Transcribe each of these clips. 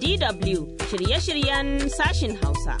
DW shirye-shiryen sashin Hausa.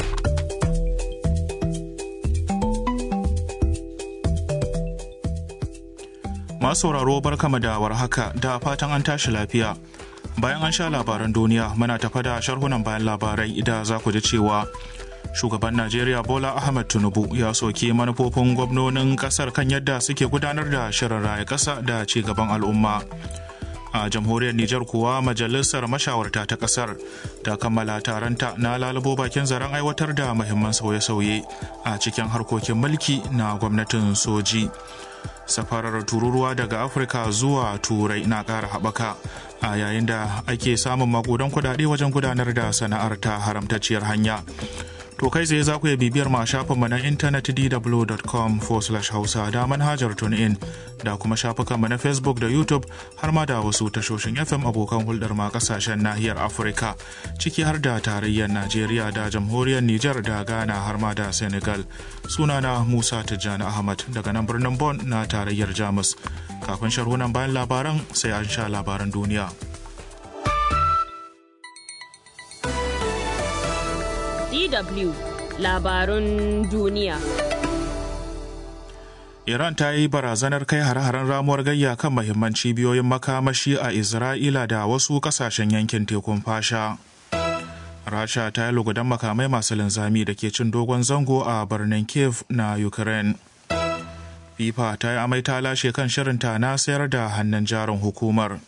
Masu sauraro barkama da warhaka da fatan an tashi lafiya. Bayan an sha labaran duniya muna tafa da sharhunan bayan labarai da za ku ji cewa shugaban Najeriya Bola Ahmed Tinubu ya soke manufofin gwamnonin kasar kan yadda suke gudanar da shirin raya kasa da ci gaban al'umma. a jamhuriyar Nijar kuwa majalisar mashawarta ta kasar ta kammala taronta na lalubo bakin zaren aiwatar da muhimman sauye-sauye a cikin harkokin mulki na gwamnatin soji. Safarar tururuwa daga Afirka zuwa Turai na ƙara haɓaka a yayin da ake samun makudan kudade wajen gudanar da sana'ar ta haramtacciyar hanya. To kai zai za ku iya bibiyar ma shafinmu na intanet dw.com hausa da manhajar TuneIn da kuma shafukanmu na Facebook da YouTube har ma da wasu tashoshin FM abokan hulɗar ma kasashen nahiyar Afirka ciki har da tarayyar Najeriya da jamhuriyar Nijar da Ghana har ma da Senegal. Sunana Musa Tijjani Ahmad daga nan birnin Bon na tarayyar Jamus. Kafin sharhunan bayan labaran sai an sha labaran duniya. DW labarun duniya. Iran ta yi barazanar kai hare-haren ramuwar gayya kan mahimman cibiyoyin makamashi a Isra'ila da wasu kasashen yankin tekun fasha. Rasha ta yi lugudan makamai masu linzami da ke cin dogon zango a birnin Kiev na Ukraine. FIFA ta yi amai ta lashe kan shirinta na sayar da hannun jarin hukumar.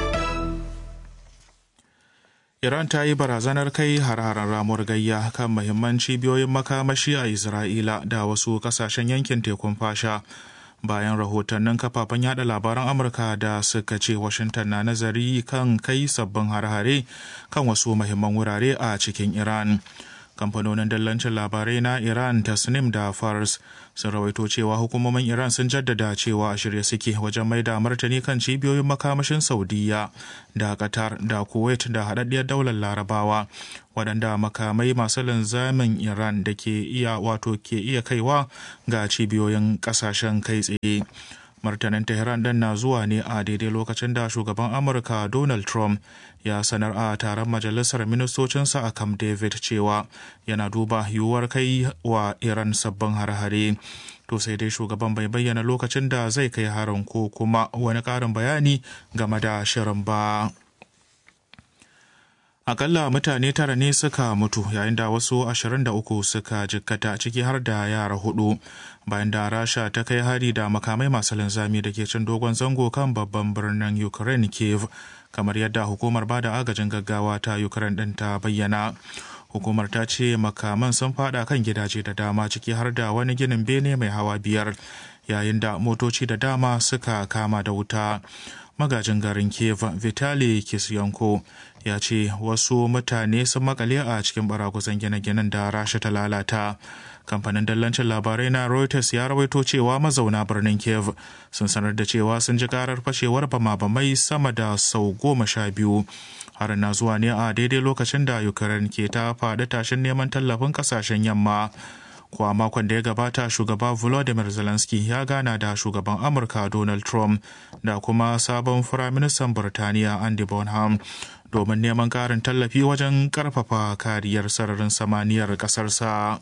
Iran ta yi barazanar kai har-haren ramuwar gayya kan mahimman cibiyoyin makamashi a Isra'ila da wasu kasashen yankin tekun fasha bayan rahotannin kafafen yada labaran Amurka da suka ce Washington na nazari kan kai sabbin har-hare kan wasu mahimman wurare a cikin Iran. kamfanonin dallancin labarai na iran tasnim da fars sun rawaito cewa hukumomin iran sun jaddada cewa a shirye suke wajen mai da martani kan cibiyoyin makamashin saudiya da qatar da kuwait da haɗaɗɗiyar daular larabawa waɗanda makamai masu linzamin iran da ke iya wato ke iya kaiwa ga cibiyoyin ƙasashen kai tsaye martanin tehran ɗin na zuwa ne a daidai lokacin da shugaban amurka donald trump ya sanar a taron majalisar ministocinsa a camp david cewa yana duba yiwuwar kai wa iran sabbin har-hare to sai dai shugaban bai bayyana lokacin da zai kai harin ko kuma wani ƙarin bayani game da shirin ba. akalla mutane tara ne suka mutu yayin da wasu 23 suka jikkata ciki har da yara hudu bayan da rasha ta kai hari da makamai masu linzami da ke cin dogon zango kan babban birnin ukraine kiev kamar yadda hukumar bada agajin gaggawa ta ukraine din ta bayyana hukumar ta ce makaman sun fada kan gidaje da dama ciki har da wani ginin bene mai hawa biyar yayin da motoci da dama suka kama da wuta magajin garin kiev vitali kisyanko ya ce wasu mutane sun makale a cikin barakusan gine-ginen da rasha ta lalata kamfanin dallancin labarai na reuters ya rawaito cewa mazauna birnin kiev sun sanar da cewa sun ji karar fashewar bama-bamai sama da sau goma sha biyu har na zuwa ne a daidai lokacin da ukraine ke ta faɗi tashin neman tallafin kasashen yamma kuwa makon da ya gabata shugaba volodymyr zelensky ya gana da shugaban amurka donald trump da kuma sabon firaministan birtaniya andy bonham domin neman karin tallafi wajen karfafa kariyar sararin samaniyar kasarsa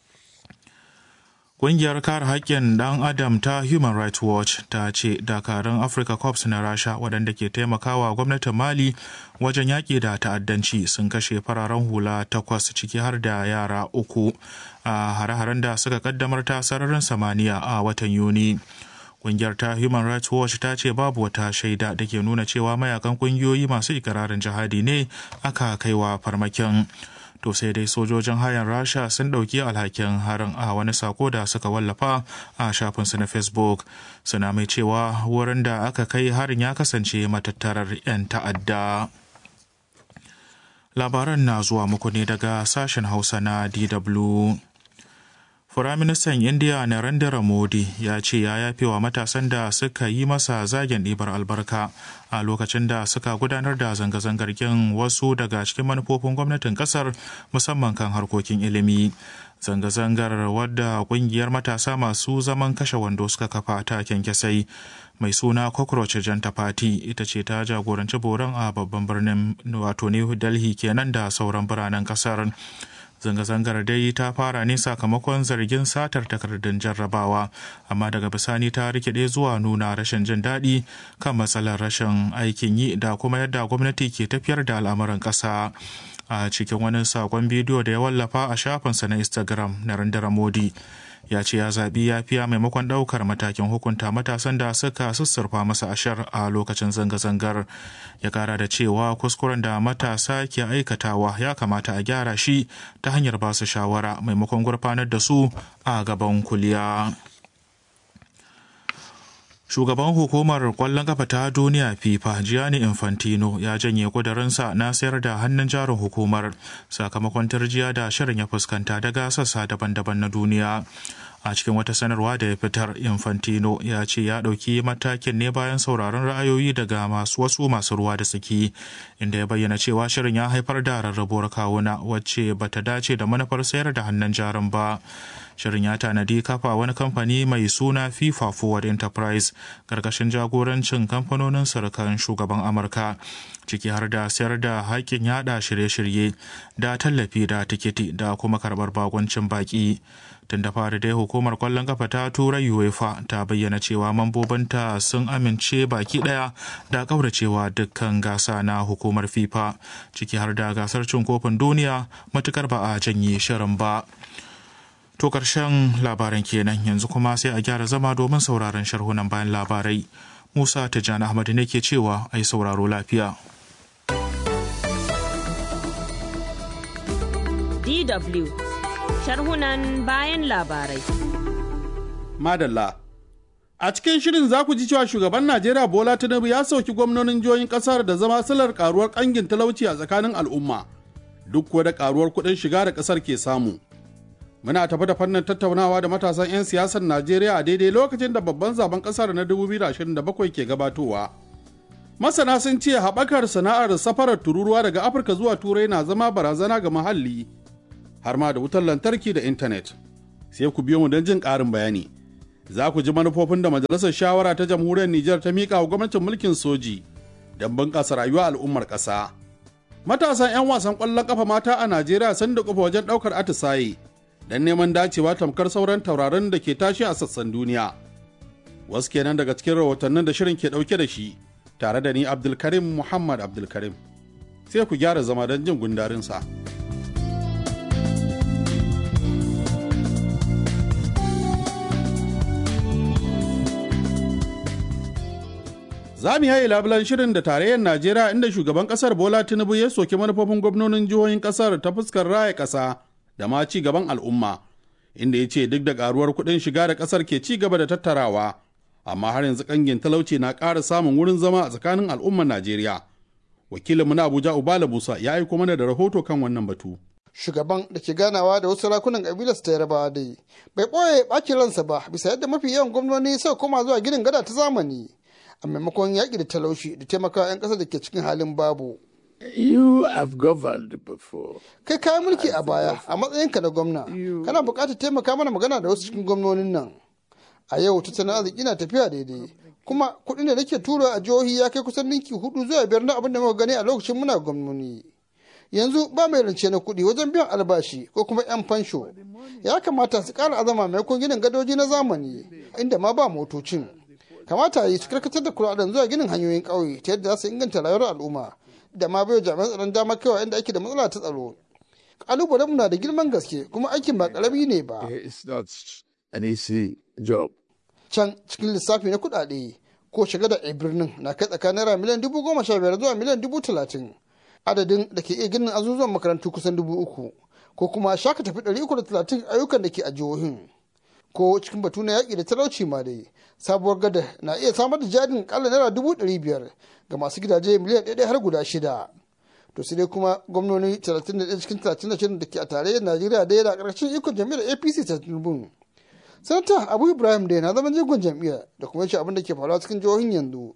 Ƙungiyar kare haƙƙin ɗan adam ta Human Rights Watch ta ce dakarun Africa Corps na Rasha waɗanda ke taimakawa gwamnatin Mali wajen yaƙi da ta'addanci sun kashe fararen hula takwas ciki har da yara uku a hare-haren da suka kaddamar ta sararin samaniya a watan Yuni. Ƙungiyar ta Human Rights Watch ta ce babu wata shaida da ke nuna cewa mayakan ƙungiyoyi masu ikirarin jihadi ne aka kaiwa farmakin. to sai dai sojojin hayan rasha sun ɗauki alhakin harin a wani sako da suka wallafa a shafinsu na facebook suna mai cewa wurin da aka kai harin ya kasance matattarar 'yan ta'adda labaran na zuwa muku ne daga sashen hausa na dw Firaministan Indiya Narendra Modi ya ce ya yafe wa matasan da suka yi masa zagen ɗibar albarka a lokacin da suka gudanar da zanga-zangar kin wasu daga cikin manufofin gwamnatin kasar musamman kan harkokin ilimi. zanga-zangar wadda kungiyar matasa masu zaman kashe wando suka kafa ta kyankyasai mai suna cockroach janta party ita ce ta jagoranci boron a babban birnin wato new delhi kenan da sauran biranen kasar zanga-zangar dai ta fara ne sakamakon zargin satar takardun jarrabawa amma daga bisani ta rikide zuwa nuna rashin jin daɗi kan matsalar rashin aikin yi da kuma yadda gwamnati ke tafiyar da al'amuran ƙasa a cikin wani sakon bidiyo da ya wallafa a shafinsa na instagram na randara modi ya ce ya zaɓi yafiya maimakon ɗaukar matakin hukunta matasan da suka sussurfa masa ashar a lokacin zanga-zangar ya kara da cewa kuskuren da matasa ke aikatawa ya kamata a gyara shi ta hanyar ba su shawara maimakon gurfanar da su a gaban kuliya. Shugaban hukumar kwallon kafa ta duniya FIFA Gianni Infantino ya janye kudurinsa na sayar da hannun jarin hukumar sakamakon tarjiya da shirin ya fuskanta daga sassa daban-daban na duniya. a cikin wata sanarwa da ya fitar infantino ya ce ya ɗauki matakin ne bayan sauraron ra'ayoyi daga masu wasu masu ruwa da tsaki inda ya bayyana cewa shirin ya haifar da rarrabuwar kawuna wacce bata dace da manufar sayar da hannun jarin ba shirin ya tanadi kafa wani kamfani mai suna fifa forward enterprise karkashin jagorancin kamfanonin surukan shugaban amurka ciki har da sayar da haƙƙin yada shirye-shirye da tallafi da tikiti da kuma karɓar bagoncin baƙi tun da fari dai hukumar kwallon kafa ta turai uefa ta bayyana cewa mambobinta sun amince baki daya da kauracewa dukkan gasa na hukumar fifa ciki har da gasar cin kofin duniya matukar ba a janye shirin ba to karshen labaran kenan yanzu kuma sai a gyara zama domin sauraron sharhunan bayan labarai musa tijjani ahmad ne ke cewa ai sauraro lafiya DW sharhunan bayan labarai. Madalla. A cikin shirin za ku ji cewa shugaban Najeriya Bola Tinubu ya sauki gwamnonin jihohin kasar da zama silar karuwar kangin talauci a tsakanin al'umma, duk kuwa da karuwar kuɗin shiga da ƙasar ke samu. Muna tafi da fannin tattaunawa da matasan 'yan siyasar Najeriya a daidai lokacin da babban zaben ƙasar na 2027 ke gabatowa. Masana sun ce haɓakar sana'ar safarar tururuwa daga Afirka zuwa Turai na zama barazana ga muhalli, har ma da wutar lantarki da intanet. Sai ku biyo mu don jin ƙarin bayani. Za ku ji manufofin da Majalisar Shawara ta Jamhuriyar Nijar ta miƙa wa gwamnatin mulkin soji don bunƙasa rayuwa al'ummar ƙasa. Matasan 'yan wasan ƙwallon ƙafa mata a Najeriya sun da ƙafa wajen ɗaukar atisaye don neman dacewa tamkar sauran tauraron da ke tashi a sassan duniya. Wasu kenan daga cikin rahotannin da shirin ke ɗauke da shi tare da ni Abdulkarim Muhammad Abdulkarim. Sai ku gyara zama don jin gundarinsa. Za mu yayi labulan shirin da tarayyar Najeriya inda shugaban kasar Bola Tinubu ya soki manufofin gwamnonin jihohin kasar ta fuskar raya kasa da ma ci gaban al'umma, inda ya ce duk da karuwar kuɗin shiga da kasar ke ci gaba da tattarawa, amma har yanzu kangin talauci na ƙara samun wurin zama a tsakanin al'ummar Najeriya. Wakilinmu na Abuja Ubala Musa ya aiko mana da rahoto kan wannan batu. shugaban da ke ganawa da wasu sarakunan kabilar ta yarbawa dai bai ɓoye ɓacin ransa ba bisa yadda mafi yawan gwamnoni suka koma zuwa ginin gada ta zamani a maimakon yaƙi da talauci da taimakawa 'yan ƙasar da ke cikin halin babu. You have governed before. Kai kayan mulki a baya a matsayinka na gwamna, kana buƙatar taimaka mana magana da wasu cikin gwamnonin nan. A yau tattalin arziki na tafiya daidai, kuma kuɗin da nake tura a jihohi ya kai kusan ninki hudu zuwa biyar na abin da muka gani a lokacin muna gwamnoni. Yanzu ba mai rance na kuɗi wajen biyan albashi ko kuma 'yan fansho. Ya kamata su ƙara azama maimakon ginin gadoji na zamani, inda ma ba motocin. kamata yi su karkatar da kuɗaɗen zuwa ginin hanyoyin ƙauye ta yadda za su inganta rayuwar al'umma da ma bai jami'an tsaron dama kaiwa inda ake da matsala ta tsaro ƙalubalen na da girman gaske kuma aikin ba ƙarami ne ba It's not an easy job. can cikin lissafi na kuɗaɗe ko shiga da birnin na kai tsakanin naira miliyan dubu goma sha biyar zuwa miliyan dubu talatin adadin da ke iya ginin azuzuwan makarantu kusan dubu uku ko kuma shaka tafi ɗari uku da talatin ayyukan da ke a jihohin ko cikin batu na yaƙi da talauci ma dai sabuwar gada na iya samar da jarin kala naira dubu ɗari biyar ga masu gidaje miliyan ɗaya har guda shida to sai dai kuma gwamnoni 31 cikin 36 da ke a tarayyar najeriya da yana ƙarshen ikon jam'iyyar apc ta tinubu sanata abu ibrahim da na zaman jigon jam'iyyar da kuma yace abin da ke faruwa cikin jihohin yanzu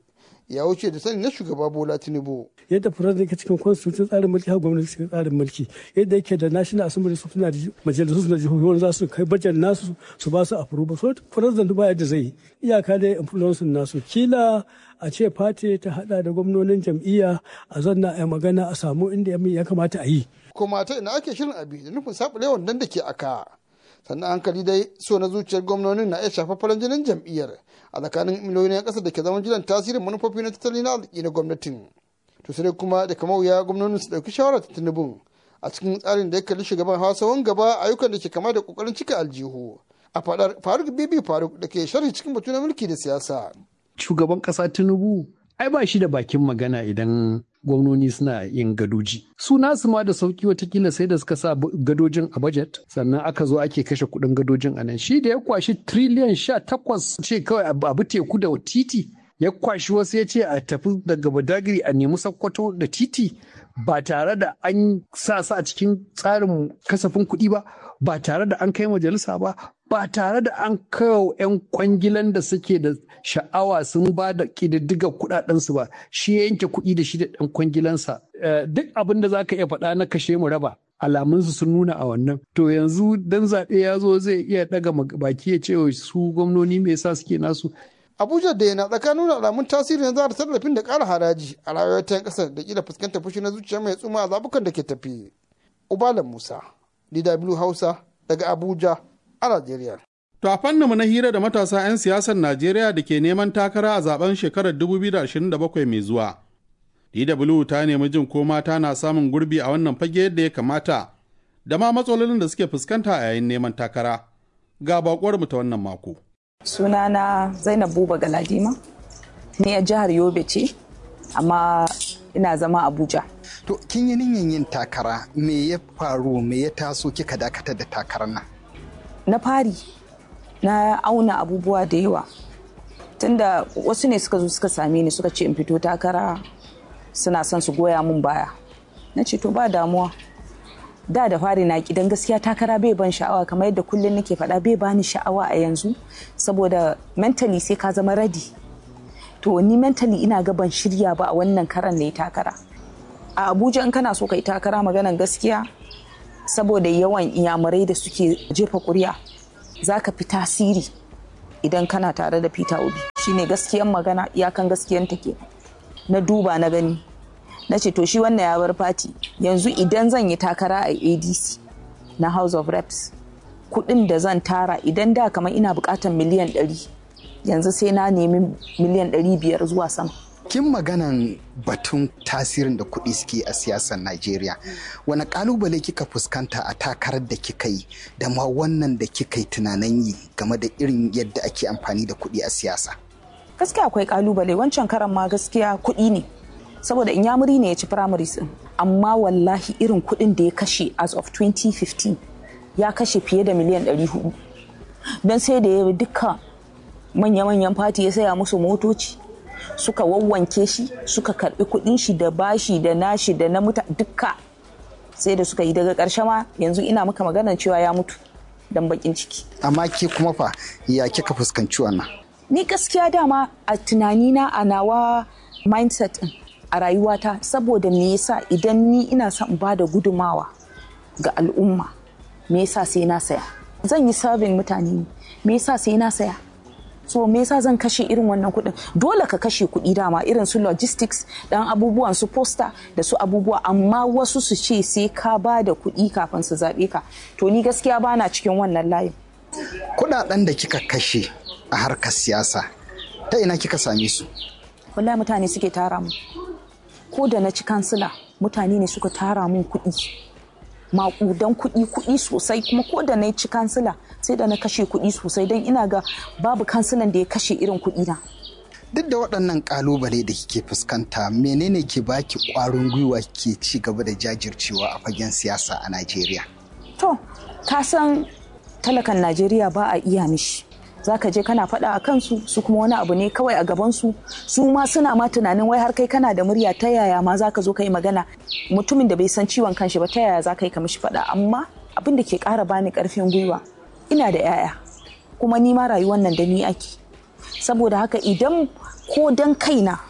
ya wuce da sani na shugaba bola tinubu yadda president yake cikin constitution tsarin mulki har gwamnati cikin tsarin mulki yadda yake da national assembly su suna da majalisu na jihohi wanda za su kai bajet nasu su ba su approval so president ba yadda zai iyaka da influence nasu kila a ce party ta hada da gwamnonin jam'iyya a zanna a magana a samu inda ya kamata a yi kuma ta ina ake shirin abi da nufin saɓule wannan da ke aka sannan hankali dai so na zuciyar gwamnonin na iya shafa farin jinin jam'iyyar a tsakanin miliyoyin 'yan ƙasa da ke zaman jiran tasirin manufofi na tattalin arziki na gwamnatin to sai kuma da kamar wuya gwamnonin su ɗauki shawarar tinubun a cikin tsarin da ya kalli shugaban hausawan gaba ayyukan da ke kama da kokarin cika aljihu a fadar faruk bibi faruk da ke sharhi cikin batu na mulki da siyasa shugaban kasa tinubu ai ba shi da bakin magana idan gwamnoni suna yin gadoji su nasu ma da sauki watakila sai da suka sa gadojin a budget sannan aka zo ake kashe kudin gadojin a nan shi da ya kwashi triliyan sha takwas ce kawai abu teku da titi ya kwashi wasu ya ce a tafi daga badagiri a nemi sakkwato da titi ba tare da an sa su a cikin tsarin kasafin kuɗi ba ba tare da an kai majalisa ba ba tare da an kawo 'yan kwangilan da suke da sha'awa sun ba da ƙididdigar kuɗaɗensu ba shi ya yanke kuɗi da shi da ɗan kwangilansa duk abin da za ka iya faɗa na kashe mu raba alamunsu sun nuna a wannan to yanzu dan zaɓe ya zo zai iya ɗaga baki ya ce su gwamnoni me yasa suke nasu abuja da yana tsakanin alamun tasiri na zara tallafin da ƙara haraji a rayuwar ta ƙasar da kila fuskantar fushi na zuciya mai tsuma a zabukan da ke tafi ubalan musa dw hausa daga abuja a najeriya To a fanninmu na hira da matasa 'yan siyasar Najeriya da ke neman takara a zaben shekarar 2027 mai zuwa. DW ta nemi jin ko mata na samun gurbi a wannan fage yadda ya kamata da ma matsalolin da suke fuskanta a yayin neman takara. Ga bakwar mu ta wannan mako. Sunana Zainab Buba Galadima, ni a jihar Yobe ce, amma ina zama Abuja. To kin yi niyyar yin takara me ya faru me ya taso kika dakatar da takarar nan? Na fari na auna abubuwa da yawa tunda wasu ne suka zo suka same ni suka ce in fito takara suna son su goya mun baya na ce to ba damuwa da da fari na kidan gaskiya takara bai ban sha'awa kamar yadda kullum nake faɗa bai bani sha'awa a yanzu saboda mentally sai ka zama ready to ni mentally ina ga ban shirya ba a wannan karan ne takara a abuja in kana so ka yi takara maganan gaskiya saboda yawan iyamurai da suke jefa kuri'a za ka fi tasiri idan kana tare da peter obi shine gaskiyan magana iyakan gaskiyan take na duba na gani na ce to shi wannan ya bar fati yanzu idan zan yi takara a adc na house of reps kudin da zan tara idan da kamar ina bukatan miliyan 100 yanzu sai na nemi miliyan 500 zuwa sama kin maganan batun tasirin da kuɗi suke a siyasar Najeriya. Wani kalubale kika fuskanta a takarar da kika yi da ma wannan da kika yi tunanin yi game da irin yadda ake amfani da kuɗi a siyasa? Gaskiya akwai kalubale wancan karan ma gaskiya kuɗi ne. Saboda inyamuri ne ya ci primaries din. Amma wallahi irin kuɗin da ya kashe as of 2015 ya kashe fiye da miliyan 400. Don sai da ya duka manya-manyan fati ya saya musu motoci. suka wawwanke shi suka karbi kudin shi da bashi da nashi da na muta dukka sai da suka yi daga karshe ma yanzu ina maka maganar cewa ya mutu dan bakin ciki amma ke kuma fa ya kika fuskanci wannan ni gaskiya dama a tunanina a nawa mindset din a rayuwata saboda me yasa idan ni ina son ba da gudumawa ga al'umma me yasa sai na saya zan yi serving mutane me yasa sai na saya so me yasa zan kashe irin wannan kuɗin dole ka kashe kuɗi dama irin su logistics dan abubuwan su poster da su abubuwa amma wasu su ce sai ka ba da kuɗi kafin su zaɓe ka to ni gaskiya bana cikin wannan layin kuɗaɗen da kika kashe a harkar siyasa ta ina kika same su wallahi mutane suke tara mu ko da na ci kansila mutane ne suka tara mun kuɗi maƙudan kuɗi kuɗi sosai kuma ko da na ci kansila sai da na kashe kuɗi sosai don ina ga babu kansilan da ya kashe irin kuɗi na. Duk da waɗannan ƙalubale da kike fuskanta menene ke baki ƙwarin gwiwa ke ci gaba da jajircewa a fagen siyasa a Najeriya? To, ka san talakan Najeriya ba a iya mishi. za ka je kana faɗa a kansu su kuma wani abu ne kawai a gabansu su ma suna ma tunanin wai har kai kana da murya ta yaya ma za ka zo ka yi magana mutumin da bai san ciwon kanshi ba ta yaya za ka yi ka mishi faɗa amma abin da ke ƙara bani ƙarfin gwiwa ina da 'ya'ya kuma ni ma rayuwar nan da ni ake saboda haka idan ko dan kaina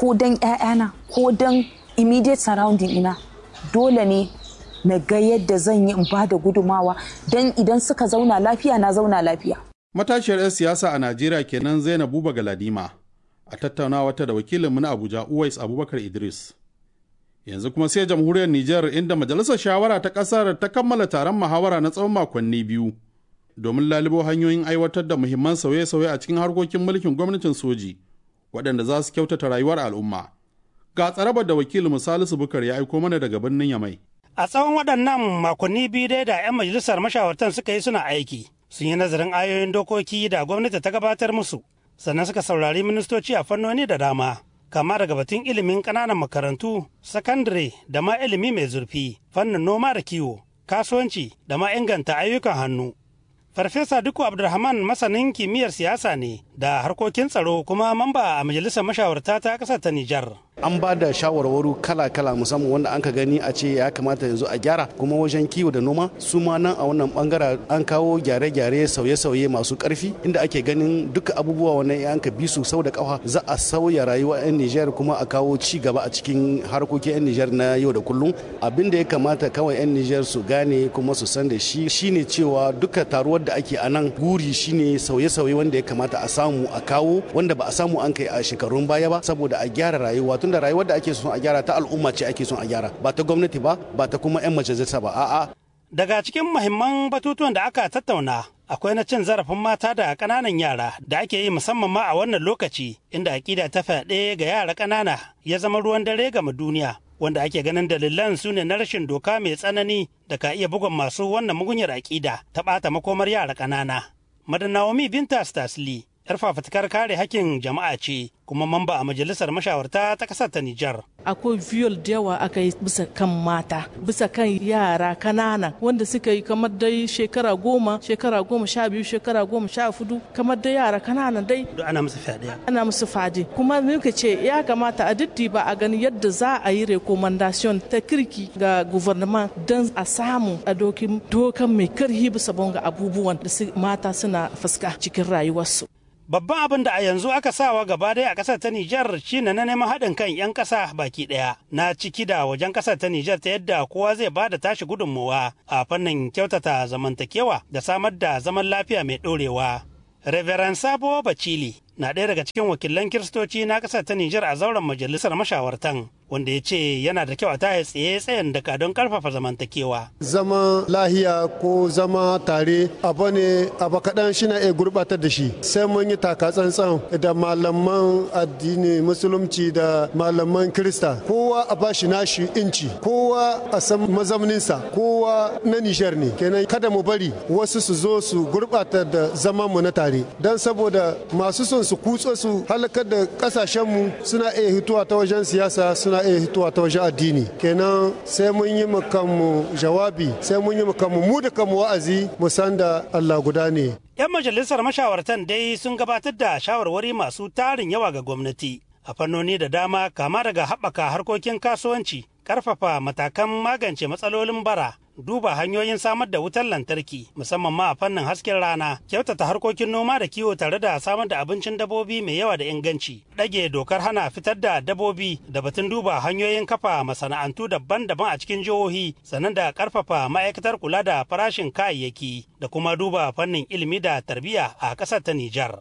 ko don 'ya'yana ko don immediate surrounding ina dole ne na ga yadda zan yi in ba da gudumawa don idan suka zauna lafiya na zauna lafiya. Matashiyar 'yan siyasa a Najeriya kenan Zainab Buba Galadima a tattaunawa ta da wakilinmu na Abuja Uwais Abubakar Idris. Yanzu kuma sai jamhuriyar Nijar inda majalisar shawara ta ƙasar ta kammala taron muhawara na tsawon makonni biyu domin lalubo hanyoyin aiwatar da muhimman sauye-sauye a cikin harkokin mulkin gwamnatin soji waɗanda za su kyautata rayuwar al'umma. Ga tsarabar da wakilin Salisu Bukar ya aiko mana daga birnin Yamai. A tsawon waɗannan makonni biyu dai da 'yan majalisar mashawartan suka yi suna aiki, sun yi nazarin ayoyin dokoki da gwamnati ta gabatar musu, sannan suka saurari ministoci a fannoni da dama, kama daga batun ilimin ƙananan makarantu, sakandare da ma ilimi mai zurfi, fannin noma da kiwo, kasuwanci da ma inganta ayyukan hannu. Farfesa Duku Abdulrahman masanin kimiyyar siyasa ne da harkokin tsaro kuma mamba a majalisar mashawarta ta ƙasar ta Nijar. An ba da shawarwaru kala-kala musamman wanda an ka gani a ce ya kamata yanzu a gyara kuma wajen kiwo da noma su ma nan a wannan bangara an kawo gyare-gyare sauye-sauye masu karfi inda ake ganin duka abubuwa wannan ya ka bi su sau da kafa za a sauya rayuwa 'yan Nijar kuma a kawo ci gaba a cikin harkokin 'yan Nijar na yau da kullum abin da ya kamata kawai 'yan Nijar su gane kuma su san da shi shine cewa duka taruwar da ake a nan guri shine sauye-sauye wanda ya kamata a samu a kawo wanda ba a samu an kai a shekarun baya ba saboda a gyara rayuwa tunda rayuwar da ake son a gyara ta al'umma ce ake son a gyara ba ta gwamnati ba ba ta kuma 'yan majalisa ba a'a daga cikin muhimman batutuwan da aka tattauna akwai na cin zarafin mata da ƙananan yara da ake yi musamman ma a wannan lokaci inda aƙida ta fyaɗe ga yara ƙanana ya zama ruwan dare gama duniya wanda ake ganin dalilan su ne na rashin doka mai tsanani da ka iya bugun masu wannan mugunyar aƙida ta ɓata makomar yara ƙanana. Madanawomi Binta Stasli, 'yar fafutukar kare hakkin jama'a ce kuma mamba a majalisar mashawarta ta ƙasar ta Nijar. akwai viol da yawa aka yi bisa kan mata bisa kan yara kanana wanda suka yi kamar dai shekara goma shekara goma sha biyu shekara goma sha fudu kamar dai yara kanana dai ana musu fyaɗe ana musu fadi kuma muka ce ya kamata a ditti ba a gani yadda za a yi recommendation ta kirki ga gouvernement don a samu a dokin dokan mai karhi bisa bonga abubuwan da mata suna fuska cikin rayuwarsu Babban abin da a yanzu aka sawa gaba daya a ƙasar ta Nijar shine na neman haɗin kan 'yan ƙasa baki ɗaya na ciki da wajen ƙasar ta Nijar ta yadda kowa zai ba da tashi gudunmawa a fannin kyautata zamantakewa da samar da zaman lafiya mai ɗorewa. Reverend Sabo Bacili na ɗaya daga cikin wakilan kiristoci na ƙasar ta Nijar a zauren majalisar mashawartan wanda ya ce yana da kyau a taya tsaye tsayen daka don karfafa zamantakewa. Zama lahiya ko zama tare abu ne abu kaɗan shi na iya gurɓatar da shi sai mun yi taka tsantsan da malaman addini musulunci da malaman kirista kowa a bashi nashi inci kowa a san mazauninsa kowa na nishar ne kenan kada mu bari wasu su zo su gurɓata da zaman mu na tare don saboda masu son su kutso su halakar da ƙasashenmu suna iya hituwa ta wajen siyasa suna iya hituwa ta wajen addini kenan sai mun yi kanmu jawabi sai mun yi kanmu mu da kanmu wa'azi mu san da Allah guda ne 'yan majalisar mashawartan dai sun gabatar da shawarwari masu tarin yawa ga gwamnati a fannoni da dama kama daga haɓaka harkokin kasuwanci ƙarfafa matakan magance matsalolin bara duba hanyoyin samar da wutar lantarki musamman ma a fannin hasken rana kyautata harkokin noma da kiwo tare da samar da abincin dabobi mai yawa da inganci ɗage dokar hana fitar da dabobi da batun duba hanyoyin kafa masana'antu daban-daban a cikin jihohi sannan da ƙarfafa ma'aikatar kula da farashin kayayyaki da kuma duba fannin ilimi da tarbiyya a ƙasar ta Nijar.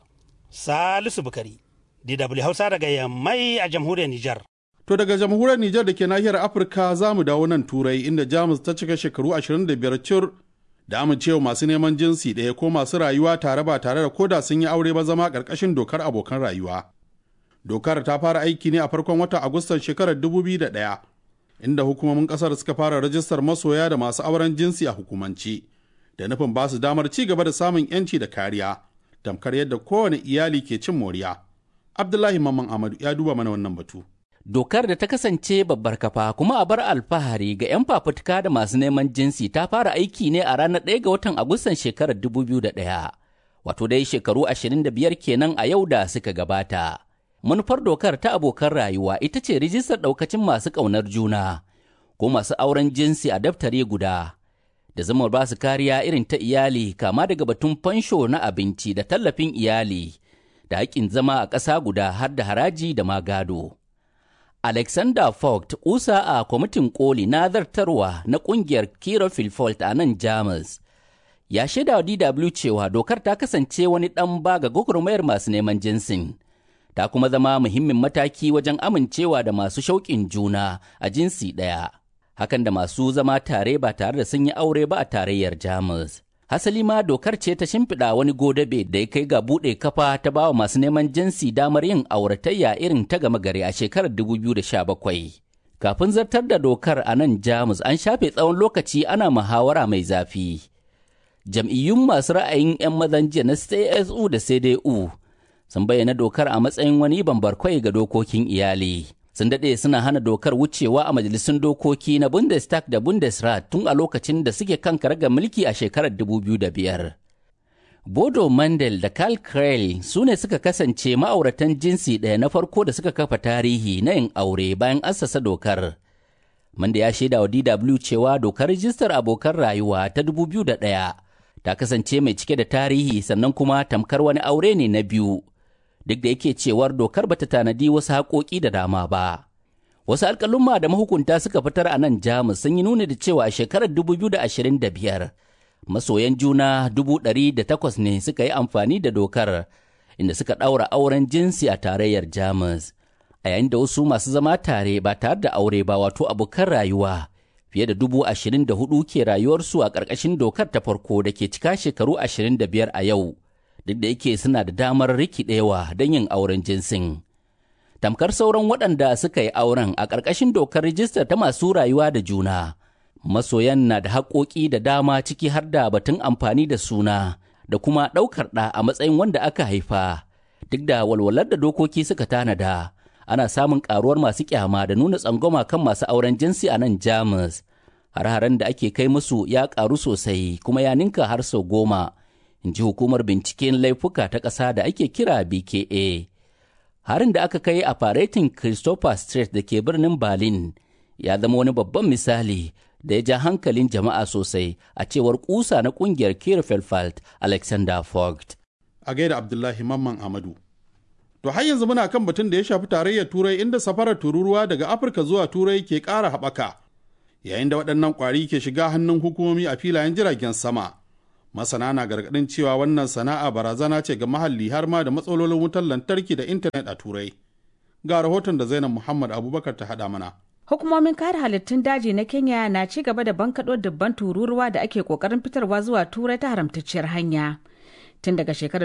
Salisu Bukari, DW Hausa daga Yammai a jamhuriyar Nijar. To daga jamhuriyar Nijar da ke nahiyar Afirka za mu dawo nan Turai inda Jamus ta cika shekaru 25 cur da amincewa masu neman jinsi ɗaya ko masu rayuwa tare ba tare da koda sun yi aure ba zama ƙarƙashin dokar abokan rayuwa. Dokar ta fara aiki ne a farkon watan Agustan shekarar 2001 inda hukumomin ƙasar suka fara rajistar masoya da masu auren jinsi a hukumance da nufin ba su damar ci gaba da samun 'yanci da kariya tamkar yadda kowane iyali ke cin moriya. Abdullahi Mamman Amadu ya duba mana wannan batu. Dokar da ta kasance babbar kafa kuma a bar alfahari ga 'yan fafutuka da masu neman jinsi ta fara aiki ne a ranar 1 ga watan Agustan shekarar 2001, wato dai shekaru 25 kenan a yau da suka gabata. Manufar dokar ta abokan rayuwa ita ce rijistar ɗaukacin masu ƙaunar juna ko masu auren jinsi a daftare guda, da zama ba su kariya irin ta iyali kama daga batun fansho na abinci da tallafin iyali, da haƙƙin zama a ƙasa guda har da haraji da ma gado. Alexander Vogt kusa a kwamitin koli na zartarwa na kungiyar Kira Filfolt a nan Jamus. Ya shaida wa DW cewa dokar ta kasance wani ɗan baga gwagwarmayar masu neman jinsin. Ta kuma zama muhimmin mataki wajen amincewa da masu shauƙin juna a jinsi ɗaya. Hakan da masu zama tare ba tare da sun yi aure ba a tarayyar Jamus. Hasali ma dokar ce ta shimfiɗa wani godabe da ya kai ga buɗe kafa ta bawa masu neman jinsi damar yin auratayya irin ta gama gari a shekarar 2017. Kafin zartar da dokar a nan Jamus an shafe tsawon lokaci ana muhawara mai zafi. Jam'iyyun masu ra'ayin 'yan mazan jiya na CSU da CDU sun bayyana dokar a matsayin wani bambarkwai ga dokokin iyali. sun daɗe suna hana dokar wucewa a majalisun dokoki na Bundestag da Bundesrat tun a lokacin da suke kan karagar mulki a shekarar 2005. Bodo Mandel da Karl Krell su ne suka kasance ma'auratan jinsi ɗaya na farko da suka kafa tarihi na yin aure bayan assasa dokar. Manda ya shaida wa DW cewa dokar rijistar abokan rayuwa ta 2001 ta kasance mai cike da tarihi sannan kuma tamkar wani aure ne na biyu. duk da yake cewar dokar bata tanadi wasu haƙoƙi da dama ba. Wasu alƙalumma da mahukunta suka fitar a nan Jamus sun yi nuni da cewa a shekarar 2025 masoyan juna dubu ɗari da takwas ne suka yi amfani da dokar inda suka ɗaura auren jinsi a tarayyar Jamus. A yayin da wasu masu zama tare ba tare da aure ba wato abokan rayuwa fiye da dubu ashirin da hudu ke rayuwarsu a ƙarƙashin dokar ta farko da ke cika shekaru ashirin da biyar a yau. duk da yake suna da damar rikidewa don yin auren jinsin. Tamkar sauran waɗanda suka yi auren a ƙarƙashin dokar rijistar ta masu rayuwa da juna, masoyan na da haƙoƙi da dama ciki har da batun amfani da suna da kuma ɗaukar ɗa a matsayin wanda aka haifa. Duk da walwalar da dokoki suka tanada, ana samun ƙaruwar masu ƙyama da nuna tsangwama kan masu auren jinsi a nan Jamus. Har-haren da ake kai musu ya ƙaru sosai kuma ya ninka har sau goma. in ji hukumar binciken laifuka ta ƙasa da ake kira BKA. Harin da aka kai a faretin Christopher Street da ke birnin Berlin ya zama wani babban misali da ya ja hankalin jama'a sosai a cewar kusa na kungiyar Kirfelfalt Alexander Vogt. A gaida Abdullahi Mamman Amadu. To har yanzu muna kan batun da ya shafi tarayyar Turai inda safarar tururuwa daga Afirka zuwa Turai ke ƙara haɓaka, yayin da waɗannan ƙwari ke shiga hannun hukumomi a filayen jiragen sama. masana na gargadin cewa wannan sana'a barazana ce ga mahalli har ma da matsalolin wutar lantarki da intanet a turai ga rahoton da zainab muhammad abubakar ta haɗa mana hukumomin kare halittun daji na kenya na ci gaba da bankaɗo dubban tururuwa da ake ƙoƙarin fitarwa zuwa turai ta haramtacciyar hanya tun daga shekarar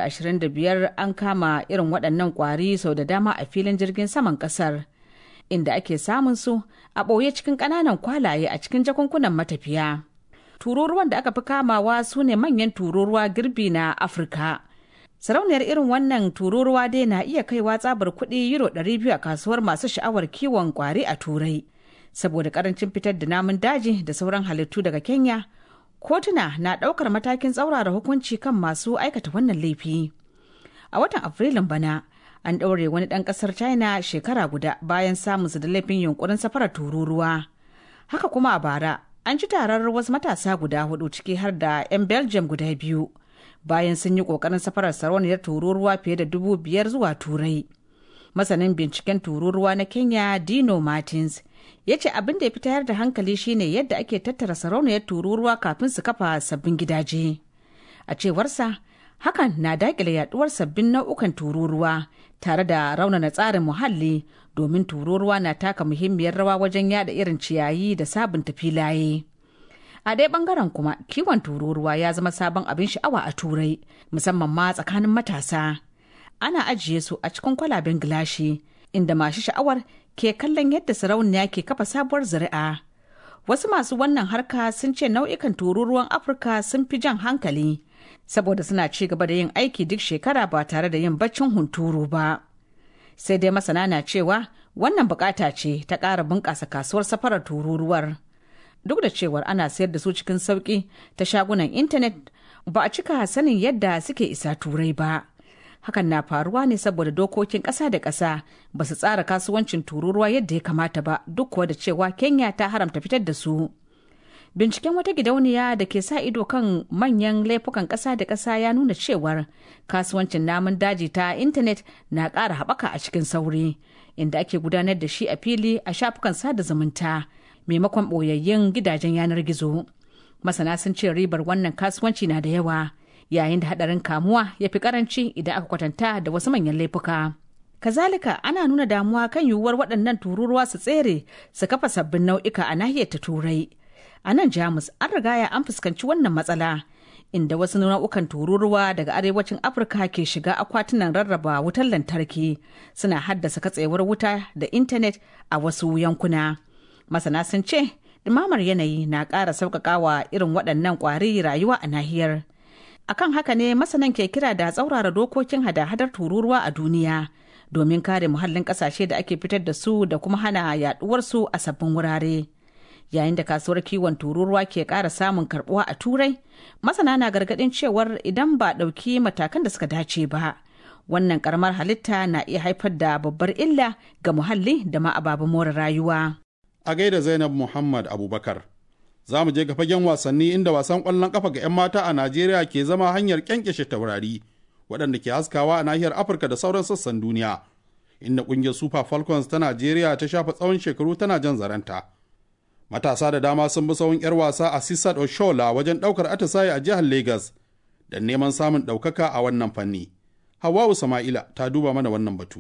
2025 an kama irin waɗannan ƙwari sau da dama a filin jirgin saman ƙasar inda ake samun su a ɓoye cikin ƙananan kwalaye a cikin jakunkunan matafiya tururuwan da aka fi kamawa su ne manyan tururuwa girbi na afirka sarauniyar irin wannan tururuwa dai na iya kaiwa tsabar kuɗi euro 200 a kasuwar masu sha'awar kiwon kwari a turai saboda karancin fitar da namun daji da sauran halittu daga kenya kotuna na ɗaukar matakin tsaurara hukunci kan masu aikata wannan laifi a watan afrilun bana an ɗaure wani ɗan ƙasar china shekara guda bayan samun su da laifin yunkurin safarar tururuwa haka kuma a bara an ci tarar wasu matasa guda hudu ciki har da 'yan belgium guda biyu bayan sun yi kokarin safarar sarauniyar tururuwa fiye da dubu biyar zuwa turai masanin binciken tururuwa na kenya dino martins ya ce abin da ya fi tayar da hankali shine yadda ake tattara sarauniyar tururuwa kafin su kafa sabbin gidaje a cewarsa hakan na dakile yaduwar sabbin nau'ukan tururuwa tare da raunana tsarin muhalli domin tururuwa na taka muhimmiyar rawa wajen yada irin ciyayi da sabunta filaye. A dai bangaren kuma kiwon tururuwa ya zama sabon abin sha'awa a turai musamman ma tsakanin matasa. Ana ajiye su a cikin kwalaben gilashi inda masu sha'awar ke kallon yadda sarauniya ke kafa sabuwar zuri'a. Wasu masu wannan harka sun ce nau'ikan tururuwan Afirka sun fi jan hankali saboda suna ci gaba da yin aiki duk shekara ba tare da yin baccin hunturu ba. sai dai masana na cewa wannan bukata ce ta ƙara bunƙasa kasuwar safarar tururuwar duk da cewar ana sayar da su cikin sauƙi ta shagunan intanet ba a cika sanin yadda suke isa turai ba hakan na faruwa ne saboda dokokin ƙasa da ƙasa ba su tsara kasuwancin tururuwa yadda ya kamata ba duk kuwa da cewa kenya ta haramta fitar da su Binciken wata gidauniya da ke sa ido kan manyan laifukan ƙasa da ƙasa ya nuna cewar kasuwancin namun daji ta intanet na ƙara haɓaka a cikin sauri, inda ake gudanar da shi a fili a shafukan sada zumunta maimakon ɓoyayyun gidajen yanar gizo. Masana sun ce ribar wannan kasuwanci na da yawa, yayin da haɗarin kamuwa ya fi ƙaranci idan aka kwatanta da wasu manyan laifuka. Kazalika ana nuna damuwa kan yiwuwar waɗannan tururuwa su tsere su kafa sabbin nau'ika a nahiyar ta turai. A nan Jamus an rigaya an fuskanci wannan matsala inda wasu nau'ukan tururuwa daga arewacin Afirka ke shiga akwatunan rarraba wutar lantarki suna haddasa katsewar wuta da intanet a wasu yankuna. Masana sun ce ɗumamar yanayi na ƙara sauƙaƙawa irin waɗannan ƙwari rayuwa a nahiyar. Akan haka ne masanan ke kira da tsaurara dokokin hada-hadar tururuwa a duniya. domin kare muhallin kasashe da ake fitar da su da kuma hana yaduwarsu a sabbin wurare. Yayin da kasuwar kiwon tururuwa ke ƙara samun karbuwa a turai, masana na gargaɗin cewar idan ba ɗauki matakan da suka dace ba. Wannan karamar halitta na iya haifar da babbar illa ga muhalli da ma ababen more rayuwa. A gaida Zainab Muhammad Abubakar. Za mu je ga fagen wasanni inda wasan ƙwallon ƙafa ga 'yan mata a Najeriya ke zama hanyar ƙyanƙyashe taurari. waɗanda ke haskawa a nahiyar afirka da sauran sassan duniya inda ƙungiyar super falcons ta najeriya ta shafa tsawon shekaru tana jan zaranta matasa da dama sun bi tsawon 'yar wasa a sisat oshola wajen ɗaukar atisaye a jihar lagos da neman samun ɗaukaka a wannan fanni hawa'u sama'ila ta duba mana wannan batu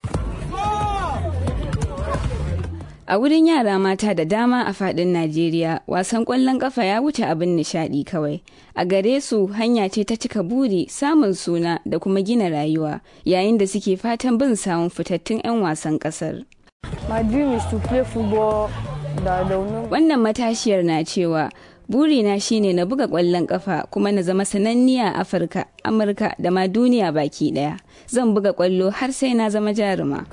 A wurin yara mata da dama a fadin Najeriya, wasan ƙwallon ƙafa ya wuce abin nishaɗi kawai. A gare su hanya ce ta cika buri, samun suna da kuma gina rayuwa, yayin da suke fatan bin samun fitattun 'yan wasan ƙasar. Wannan matashiyar na cewa burina shine na buga ƙwallon ƙafa kuma na zama sananniya a Afirka, Amurka da ma duniya baki ɗaya. Zan buga ƙwallo har sai na zama jaruma.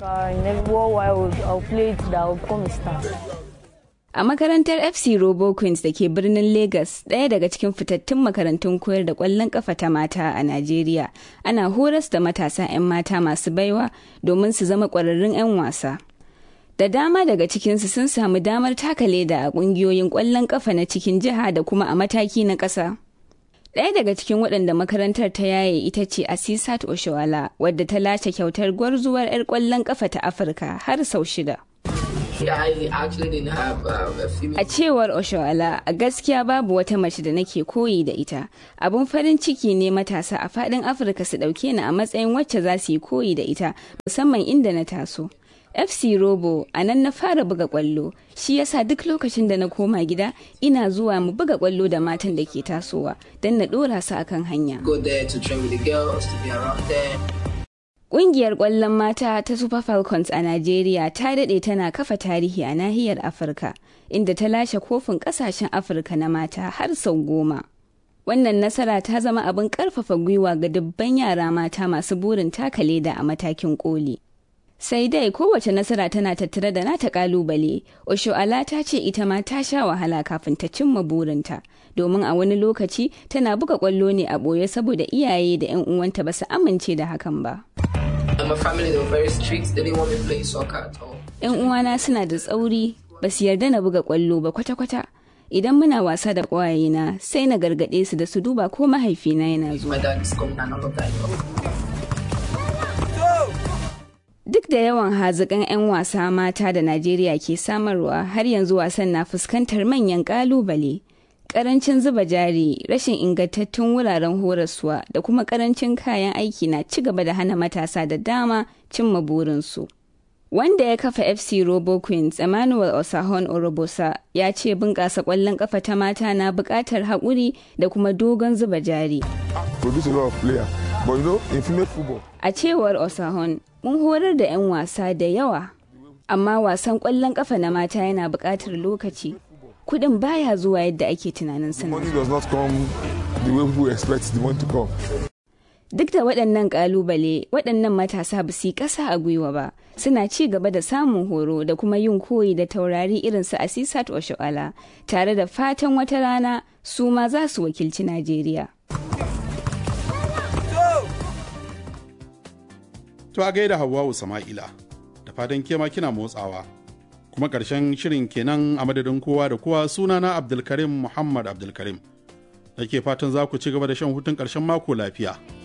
A makarantar FC Robo Queens da ke birnin Lagos, ɗaya daga cikin fitattun makarantun koyar da ƙwallon ƙafa ta mata a Najeriya, ana horas da matasa 'yan mata masu baiwa domin su zama ƙwararrun 'yan wasa. da dama daga cikinsu sun samu damar taka leda a ƙungiyoyin ƙwallon ƙafa na cikin jiha da kuma a mataki na ƙasa. Ɗaya daga cikin waɗanda makarantar ta yaye ita ce Asisat Oshawala wadda ta lashe kyautar gwarzuwar 'yar ƙwallon ƙafa ta Afirka har sau shida. A cewar Oshawala, a gaskiya babu wata mace da nake koyi da ita. Abun farin ciki ne matasa a faɗin Afirka su ɗauke ni a matsayin wacce za su yi koyi da ita, musamman inda na taso. FC Robo a nan na fara buga kwallo shi yasa duk lokacin da na koma gida ina zuwa mu buga kwallo da matan da ke tasowa don na dora su akan hanya. Ƙungiyar ƙwallon mata ta Super Falcons a Najeriya ta daɗe tana kafa tarihi a nahiyar Afirka inda ta lashe kofin ƙasashen Afirka na mata har sau goma. Wannan nasara ta zama abin ƙarfafa gwiwa ga dubban yara mata masu burin taka leda a matakin ƙoli. sai dai kowace nasara tana tattare da nata kalubale osho'ala ta ce ita ma ta sha wahala kafin ta cimma burinta domin a wani lokaci tana buga kwallo ne a ɓoye saboda iyaye da 'yan uwanta ba su amince da hakan ba yan uwana suna da tsauri ba su yarda na buga kwallo ba kwata-kwata idan muna wasa da ƙwayena sai na gargaɗe su da su duba ko mahaifina yana zuwa Duk da yawan hazikan 'yan wasa mata da Najeriya ke samarwa har yanzu wasan na fuskantar manyan kalubale. Karancin zuba jari, rashin ingantattun wuraren horaswa da kuma karancin kayan aiki na ci gaba da hana matasa da dama cimma burinsu. Wanda ya kafa FC Robo Queens, Emmanuel Osahon Orobosa, ya ce bunƙasa ƙwallon ƙafa ta mata na buƙatar haƙuri da kuma dogon zuba jari. A cewar Osahon, mun horar da 'yan wasa da yawa amma wasan ƙwallon ƙafa na mata yana buƙatar lokaci kuɗin baya zuwa yadda ake tunanin suna duk da waɗannan ƙalubale waɗannan matasa ba su yi ƙasa a gwiwa ba suna ci gaba da samun horo da kuma yin koyi da taurari irin su asisat oshoala tare da fatan wata rana su ma za su wakilci najeriya To a gaida Hawwa'u Sama'ila, da fatan kema kina motsawa. kuma ƙarshen shirin kenan a madadin kowa da kowa sunana abdulkarim muhammad abdulkarim da ke fatan za ku ci gaba da shan hutun ƙarshen mako lafiya